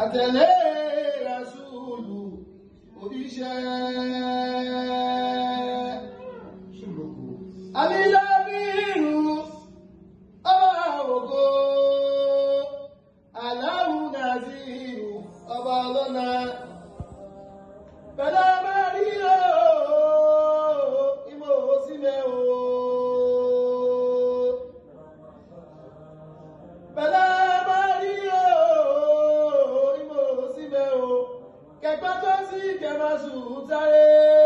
àtẹ̀lé rasúlù oníṣẹ́. Àmìlábìrù ọba ògo, Aláwù Nàzírù ọba ọlọ́nà. Bẹ̀lá máa rí o, ìmọ̀ òsínlẹ̀ o. Bẹ̀lá máa rí o, ìmọ̀ òsínlẹ̀ o. Kẹ̀gbọ́n tó sí kẹ̀mọ́ sùn sáré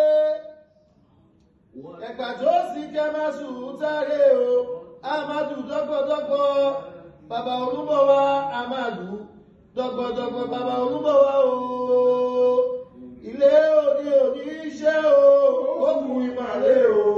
ẹgbà tó sì kẹ máa sùn sáré o amadu dọgbọdọgbọ bàbá olúbọ wa amadu dọgbọdọgbọ bàbá olúbọ wa o ilé òní òní iṣẹ́ o ó kù ìmàlẹ o.